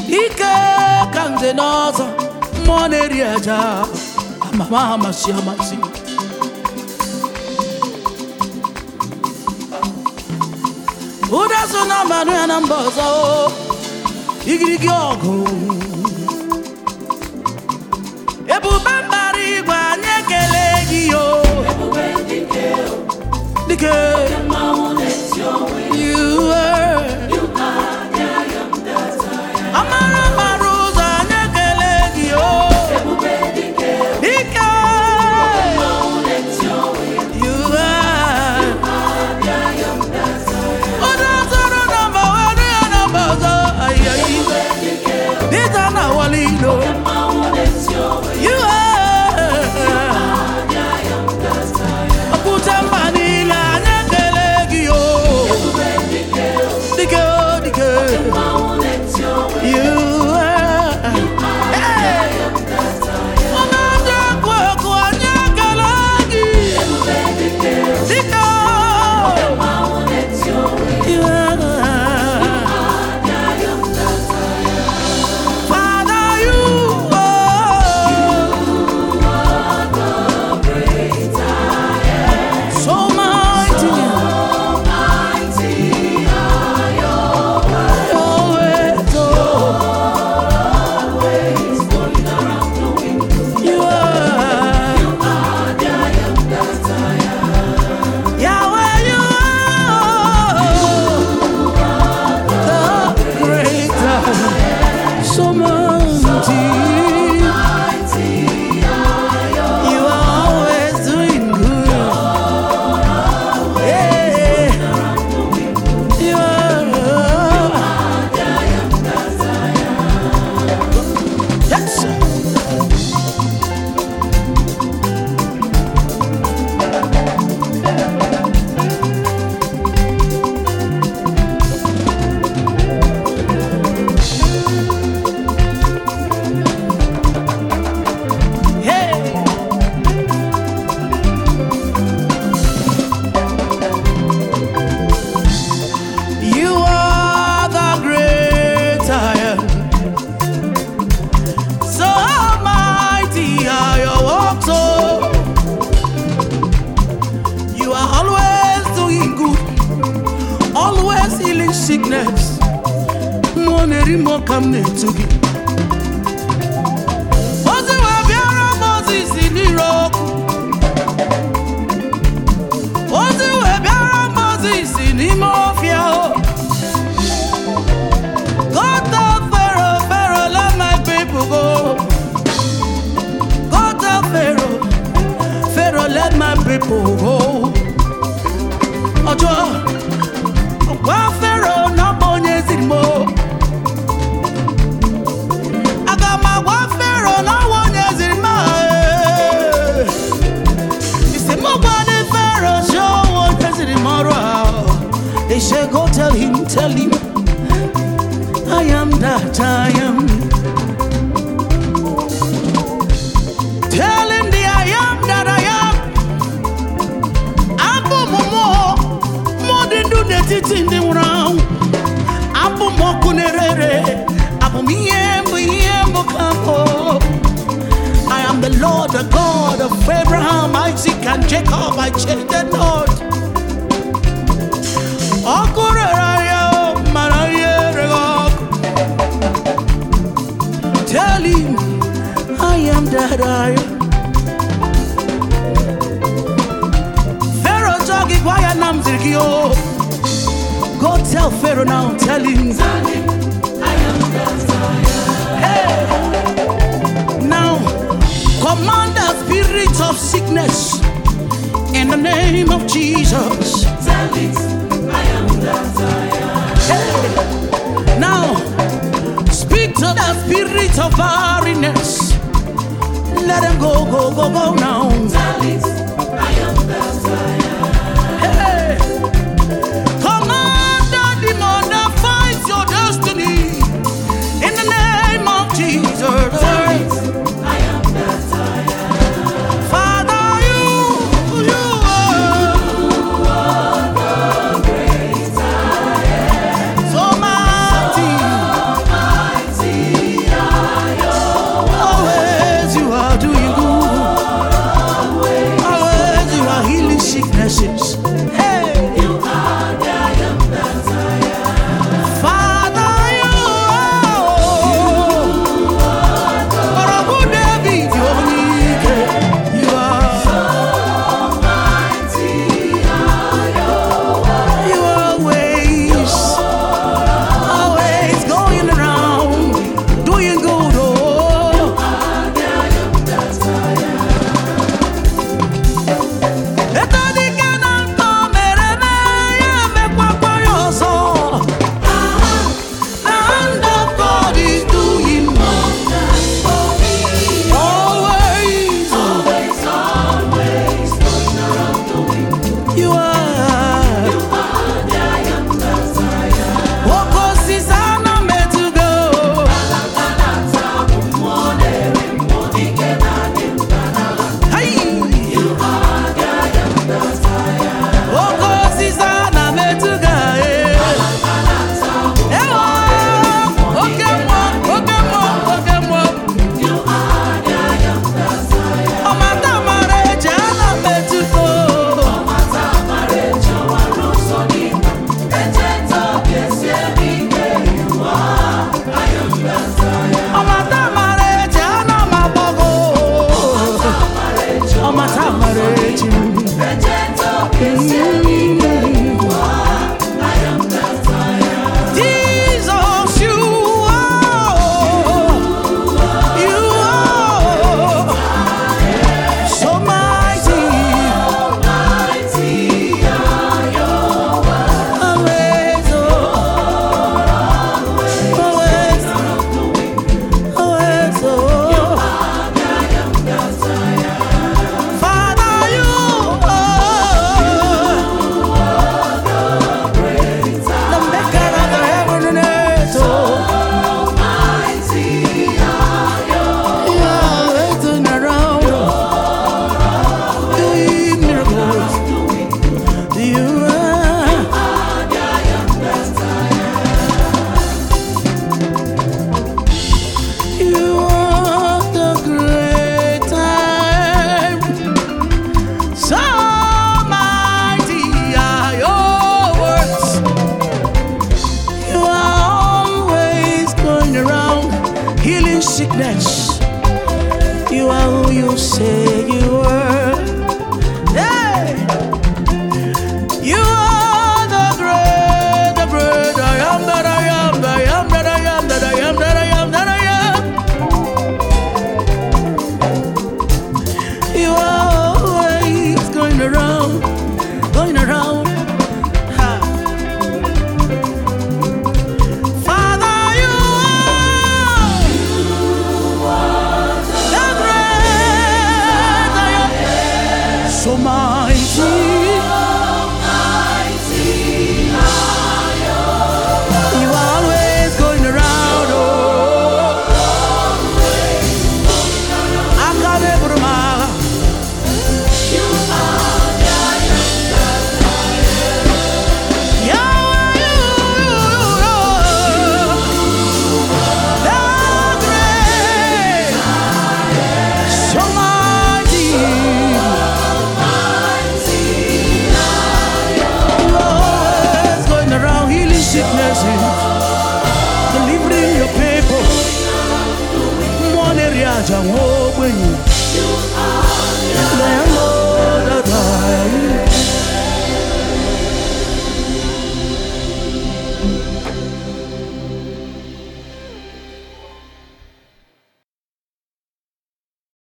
ike ka nze n'ọzọ mmụọ na-eri aja amama amasị amasị ụda so na mmanụ ya na mba ọzọ igirigi ọgụ ebube mbara igwe anyị ekele gị yo dike you were amara mara ụzọ anyị ekele gị yo dike you were ụda zoro na mba were ya na mba ọzọ ayayi dịta na wali ilo you are okwute mba niile anyị ekele gị yo dike o dike you are Hey! Onye ndị ekwu ekwu anyị ekele gị dike o you are Father, you are so mighty. Always, oh, you are. Yahweh, you are the greater. So mighty. You are always doing good. Yeah. You are. Yes. sir. Hey. You are the great I am. So mighty are your works, oh. You are always doing good, always healing sickness. Money more come to gị. Ozi wee bịara Moses n'ire ọkụ. Ozi wee bịara Moses n'ime ọfịa o. Go tell Pharaoh, Pharaoh, let my people go. Go tell Pharaoh, Pharaoh, let my people go. Ọjọ́ gwa Pharaoh na ọ bụ onye ziri m o. Aga m agwa Pharaoh na ọ bụ onye ziri m a. Isi m gwa ndị Pharaoh si ọ bụ onye ziri m ọrụ a. They say go tell him, tell him. I am that I am. Tell him the I am that I am. Abụ m mmụọ, mmụọ dị ndụ n'etiti ndị nwụrụ anwụ. Abụ m ọkụ na-ere abụ m ihe mbụ ihe mbụ ka mbụ. I am the Lord, the God of Abraham, Isaac, and Jacob. I change the Lord. Ọkụ rere ya o, mara ihe ereghị ọkụ. Tell him I am that I am. Pharaoh talk gị gwa ya na m ziri gị o. Go tell Pharaoh now, tell him. Hey. Now, command the spirit of sickness in the name of Jesus. Hey. Now, speak to the spirit of barrenness. Let them go, go, go, go now. Hey. Command the demon that fights your destiny in the name of Jesus. Father, you, you are so mighty. sickness. You are who you say you are. Hey! You are the great, the great I am that I am, that I am that I am, that I am that I am, that I am. You are always going around, going around. Ha. Father, you are the great I am. So mighty. You are always going around, oh. Akadebruma. Yahweh, you are the great, so mighty. You are always going around healing sicknesses, delivering your people. One area, Jangwo, when you.